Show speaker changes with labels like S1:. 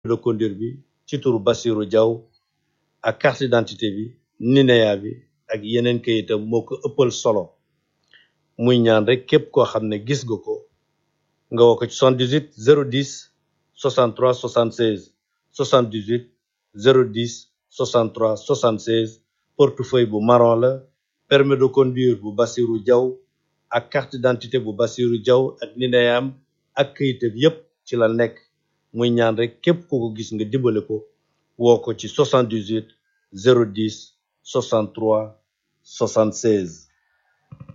S1: de conduire bi ci turu Bassirou Diaw ak carte d'identité bi NINEA bi ak yeneen kayitam moo ko ëppal solo muy ñaan rek képp koo xam ne gis nga ko nga woo ko ci 78 010 63 76 78 010 63 76 portefeuille bu marron la permis de conduire bu Bassirou Diaw ak carte d'identité bu Bassirou Diaw ak NINEAM ak kayitam yépp ci la nekk muy ñaan rek képp ku ko gis nga dimbale ko woo ko ci 78 010 63 76